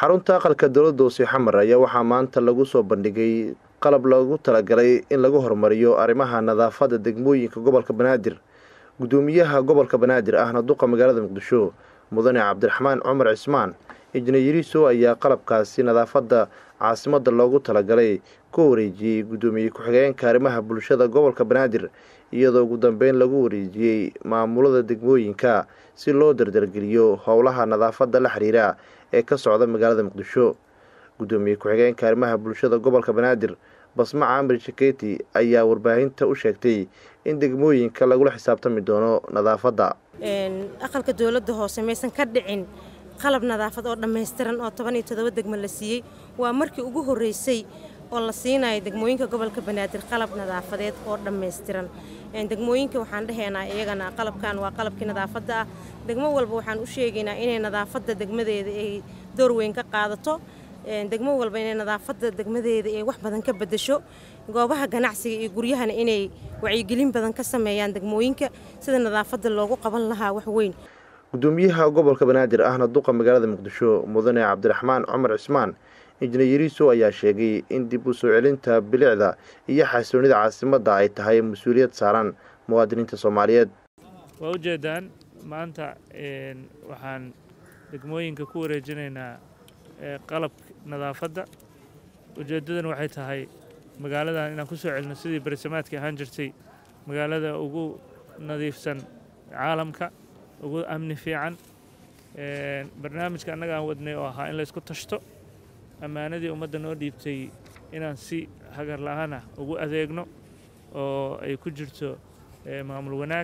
xarunta aqalka dowladda hoose xamar ayaa waxaa maanta lagu soo bandhigay qalab loogu talagalay in lagu horumariyo arrimaha nadaafadda degmooyinka gobolka banaadir guddoomiyaha gobolka banaadir ahna duqa magaalada muqdisho mudane cabdiraxmaan cumar cismaan injineeriso ayaa qalabkaasi nadaafadda caasimadda loogu talagalay ku wareejiyey guddoomiye ku-xigeenka arrimaha bulshada gobolka banaadir iyadoo ugu dambeyn lagu wareejiyey maamulada degmooyinka si loo dardargeliyo howlaha nadaafadda la xiriira ee ka socda magaalada muqdisho guddoomiye ku-xigeenka arrimaha bulshada gobolka banaadir basma caamir shaketi ayaa warbaahinta u sheegtay in degmooyinka lagula xisaabtami doono nadaafadda aqalka dowladda hoose maysan ka dhicin qalab nadaafad oo dhammaystiran oo toban iyo toddoba degmo la siiyey waa markii ugu horreysay oo la siinayo degmooyinka gobolka banaadir qalab nadaafadeed oo dhammaystiran degmooyinka waxaan dhahaynaa iyagana qalabkan waa qalabkii nadaafadda ah degmo walba waxaan u sheegaynaa inay nadaafadda degmadeeda ay door weyn ka qaadato degmo walba inay nadaafadda degmadeeda ay wax badan ka bedesho goobaha ganacsiga iyo guryahana inay wacyigelin badan ka sameeyaan degmooyinka sida nadaafadda loogu qaban lahaa wax weyn guddoomiyaha gobolka banaadir ahna duqa magaalada muqdisho mudane cabdiraxmaan cumar cismaan injineeriso ayaa sheegay in dib u soo celinta bilicda iyo xasiloonida caasimadda ay tahay mas-uuliyad saaran muwaadiniinta soomaaliyeed waa ujeedaan maanta waxaan degmooyinka ku wareejinaynaa qalab nadaafadda ujeeddadan waxay tahay magaaladan inaan ku soo celino sidii barisamaadkii ahaan jirtay magaalada ugu nadiifsan caalamka ugu amni fiican barnaamijka annaga aan wadnay oo ahaa in laysku tashto ammaanadii ummadda noo dhiibtay inaan si hagar la-aanah ugu adeegno oo ay ku jirto maamul wanaag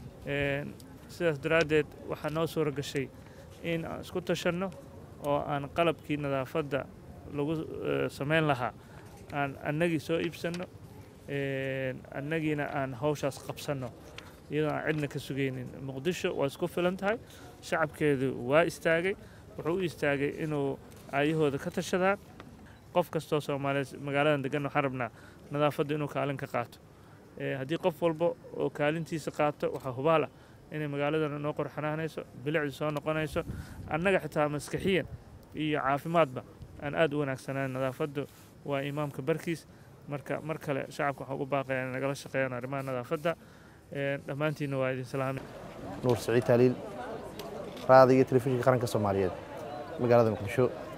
sidaas daraaddeed waxaa noo suura gashay in aan isku tashanno oo aan qalabkii nadaafadda lagu samayn lahaa aan annagii soo iibsanno annagiina aan hawshaas qabsanno iyadoo aan cidna ka sugaynin muqdisho waa isku filan tahay shacabkeedu waa istaagay wuxuu u istaagay inuu aayahooda ka tashadaan qof kastoo soomaaliyeed magaaladan degan waxaan rabnaa nadaafadda inuu kaalin ka qaato haddii qof walba oo kaalintiisa qaato waxaa hubaal ah inay magaaladan noo qorxanaanayso bilicdu soo noqonayso annaga xitaa maskaxiyan iyo caafimaadba aan aad u wanaagsanaan nadaafaddu waa imaamka barkiis marka mar kale shacabka waxaan ugu baaqaya inay nagala shaqeeyaan arrimaha nadaafadda dhammaantiinna waa idin salaamay nuur saciid taaliil raada iyo telefishinka qaranka soomaaliyeed magaalada muqdisho